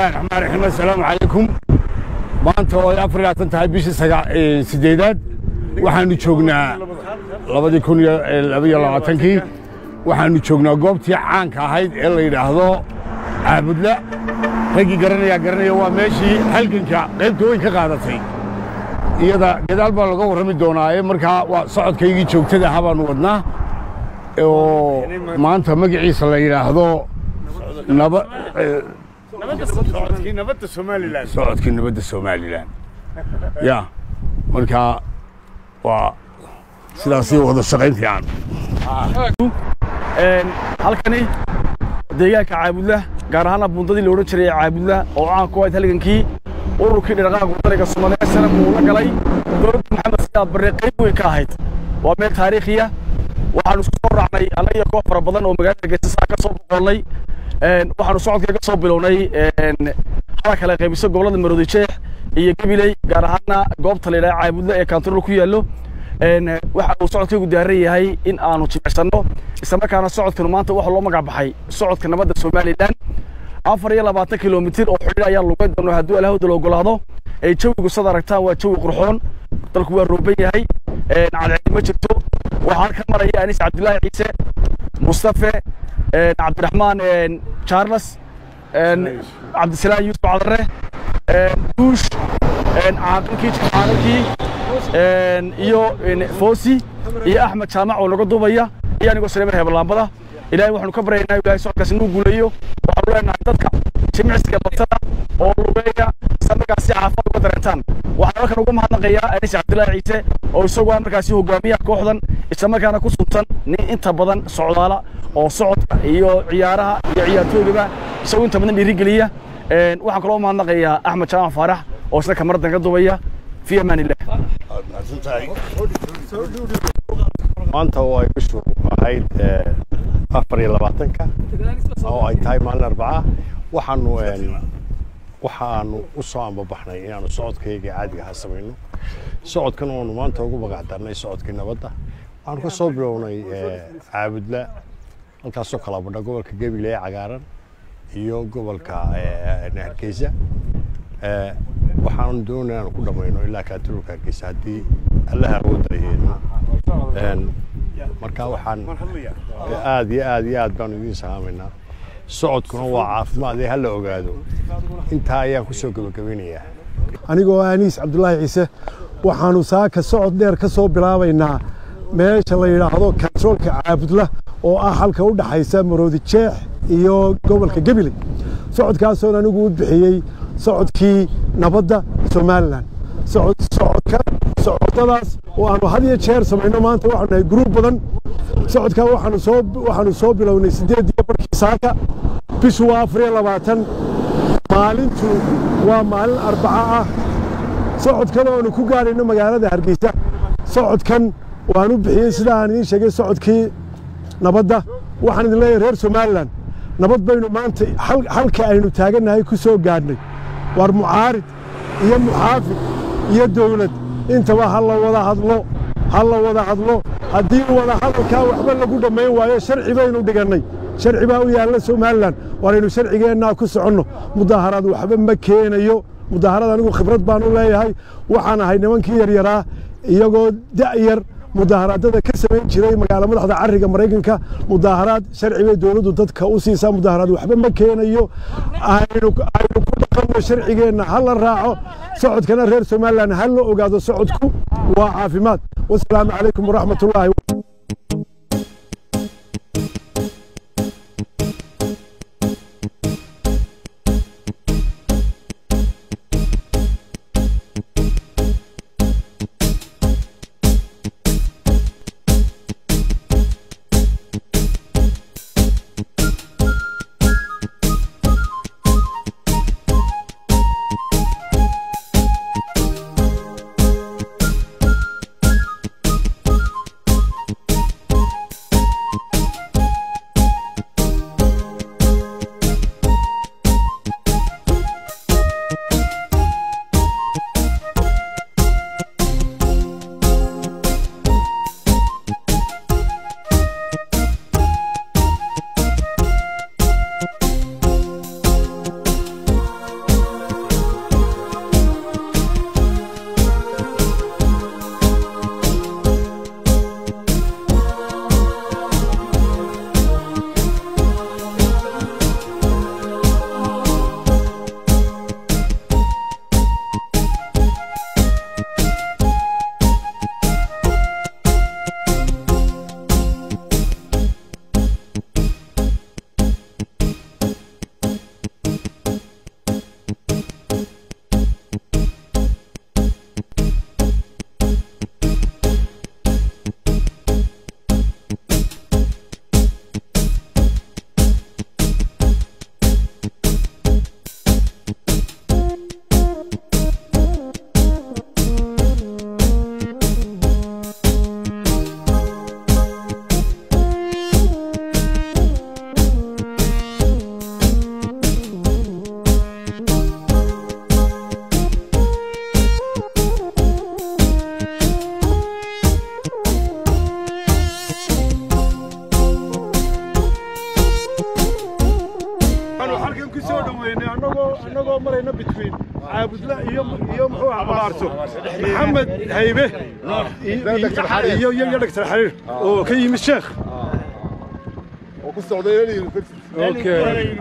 bismillahi raxmaan raxiim assalaamu calaykum maanta oo ay afar iyo labaatan tahay bishii sideedaad waxaanu joognaa labadii kun iyo labaiyo labaatankii waxaanu joognaa goobtii caanka ahayd ee la yidhaahdo caabudla raggii garanayaa garanaya waa meeshii halganka qaybta weyn ka qaadatay iyada gadaal baa laga warrami doonaa ee markaa waa socodkaygii joogtada ahaa baanu wadnaa oo maanta magaciisa la yidhaahdo naba socodkii nabadda somalilan socodkii nabadda somalilan ya markaa waa sidaasii wada shaqayn fiican halkani deegaanka caabudla gaar ahaana buundadii la odhan jiray caabudla oo caan ku ahayd halgankii ururkii dhiraqaaga wadaniga soomaaliya sana uu la galay dowladda maxamed sidaad barre qayb weyn ka ahayd waa meel taariikhiya waxaanu isku soo raacnay annaga iyo koox fara badan oo magaalada geesasaa ka soo boqollay waxaanu socodka ka soo bilownay hala kale qaybiso gobollada maroodi jeex iyo gabiley gaar ahaana goobta la yidhaha caabudla ee kaantarool ku yaallo waxa uu socodkaygu daaran yahay in aanu jimicsanno islamarkaana socodkanu maanta waxa loo magac baxay socodka nabadda somalilan afar iyo labaatan kilomitir oo xidhiir ayaa lugeyn doona hadduu alahawda la ogolaado ay jawigu sad aragtaan waa jawi qurxoon dalku waa rooban yahay cadceed ma jirto waxaan ka maraya anis cabdilaahi ciise mustafe cabdiraxmaan charles cabdisalaam yuusuf cadare duush caaqilkii caaqilkii iyo foosi iyo axmed jaamac oo naga duubaya iyo anigoo saleemar heebalaambada ilaahay waxaanu ka baryaynaa ilaahay socodkaasi inuu guuleeyo waxaanu leenahay dadka jimicsiga batada oo lugeeya isla markaasi caafimaad uga dareentaan waxaan halkan uga mahadnaqayaa anis cabdilaahi ciise oo isagu ah markaasi hogaamiyaha kooxdan isla markaana ku suntan nin inta badan socdaala oo socodka iyo ciyaaraha iyo ciyaartoygaba isagu inta badan dhiirigeliya waxaan kaloo mahadnaqayaa axmed jaamac faarax oo isna kamaradan ka duubaya fi amaan illah maanta oo ay bishu ahayd afar iyo labaatanka oo ay tahay maalin arbaca waxaanu waxaanu u soo ambabaxnay inaanu socodkayga caadiga ahaa samayno socodkan oonu maanta ugu magac darnay socodkii nabadda waxaanu ka soo bilownay caabudla halkaasoo kala badha gobolka gebile ee cagaaran iyo gobolka hargeysa waxaanu doonay inaanu ku dhammayno ilaa kaatululka hargeysa haddii allaha awoodaraheedno marka waxaan aad iyo aad iyo aad baanu idiin salaamaynaa socodkuna waa caafimaad ee hala ogaado intaa ayaan ku soo gebagabaynayaa anigoo aniis cabdulaahi ciise waxaanu saaka socod dheer ka soo bilaabaynaa meesha la yidhaahdo kantaroolka caabudla oo ah halka u dhaxaysa maroodi jeex iyo gobolka gebile socodkaasoon anigu u bixiyey socodkii nabadda somalilan socodka socodadaas oo aanu had iyo jeer samayno maanta waxaanu nahay gruub badan socodkaa waxaanu soo waxaanu soo bilownay siddeed iyo barkii saaka bishu waa afar iyo labaatan maalintu waa maalin arbaca ah socodkan oonu ku gaadhayno magaalada hargeysa socodkan waan u bixiyey sida aan idiin sheegay socodkii nabadda waxaan idin leeyahay reer somalilan nabad baynu maanta halka aynu taagannahay ku soo gaadhnay waar mucaarid iyo muxaafid iyo dawlad intaba ha la wada hadlo ha la wada hadlo haddii wada hadalkaa waxba lagu dhammayn waayo sharci baynu dhigannay sharci baa u yaalla somalilan waanaynu sharcigeennaa ku soconno mudaaharaad waxba ma keenayo mudaaharaad anigu khibrad baan u leeyahay waxaan ahay nimankii yaryaraa iyagoo da'yar mudaaharaadada ka samayn jiray magaala madaxda cariga maraykanka mudaaharaad sharci bay dowladdu dadka u siisaa mudaaharaad waxba ma keenayo aynu ku dhaqanno sharcigeenna ha la raaco socodkana reer somalilan ha la ogaado socodku waa caafimaad wasalaamu calaykum waraxmatullaahi annagoo annagoo marayna between caabudla iyo iyo muxuu ahaa maxamed haybe iyo iyo iyo dhagtar xariir oo ka yimid sheekh okay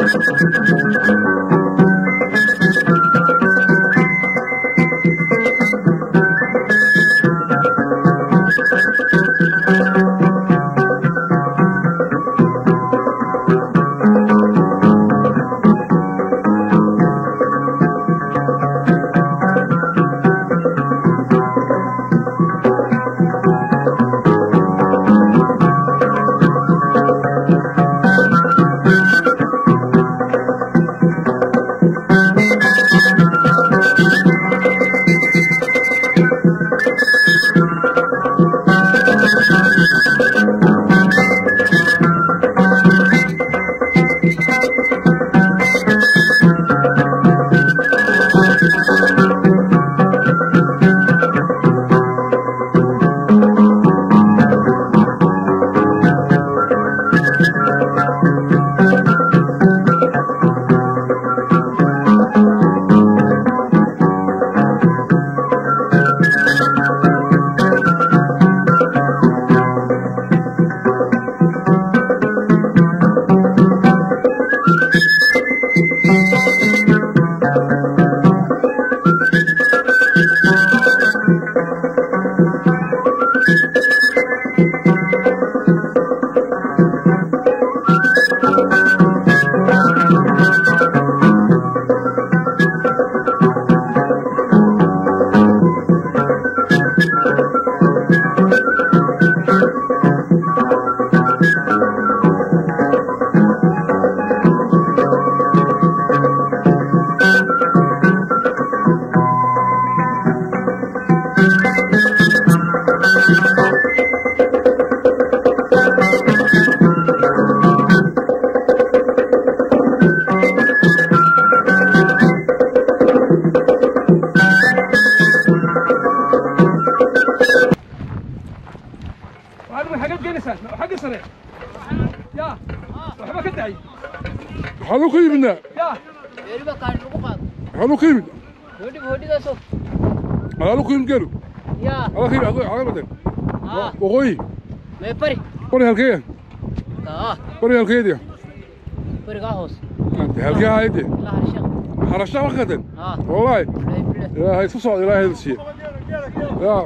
waxaanu ku yimidnaa weliba kaadhi lagu qaado waxaanu ku yimid hodhiba hodhidaasoo alaanu ku yimid geelu yaa ala ka yimid xaga badan haa waqooyi mee bari bari halkeeya kaa bari halkeedia barigaa hoos halkee haayade ilaa harsheekh harashaa ma qadan haa wallaahi bilaahi bilaahi ilaahay isu socda ilaahay hada siiye yaa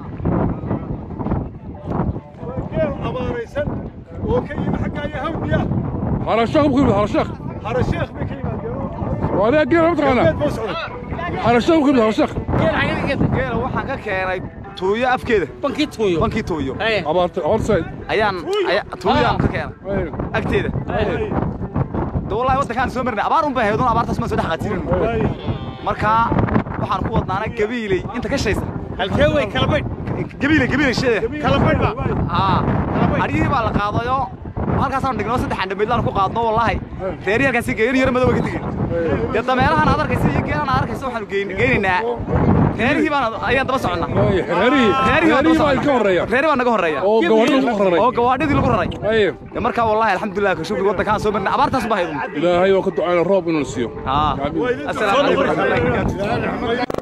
geel abaaraysan oo ka yimi xagga iyo hawdiya harashaaq ku yimid harashaaq harasheekh bay ka yimaadeen waa adiga geela mataqaanaa geed buu socday harashaaq ku yimid harashaaq geela waxaan ka keenay tuuyo afkeeda bankii tuuyo bankii tuuyo abaarta horsayd ayaan aya- tuuyaan ka keenay agteeda de wallahi waddankaan soo marnay abaar un bay haydun abaartaas maan soo dhex qaatirin marka waxaan ku wadnaana gabiiley inta ka shaysa halkee way kala baydh gabiiley gabiiley sheeda kala baydh ba aa adhigii baa la qaadayo halkaasaan dhigno saddex andhamaydlaan ku qaadno wallahi reeri halkaasi geerin yar madow ka tegin dee dameerahan aad arkaysa iyo geelan aad arkaysa waxaanu geyn- geynaynaa reerihii baan ayaan daba soconnaa reerihii reerihii baan reerihii daba baa ka soconnaa horreeya reeri baa naga horreeya oo gawaadhii lagu raray oo gawaadhidii lagu raray aye dee markaa wallahi alxamdulilah ka shukri waddankaan soo marnay abaartaas baa haydun ilaahay waa ka ducayna roob inuu siiyo aa assalaamu calaykum waraxmatullahi wabarakaatu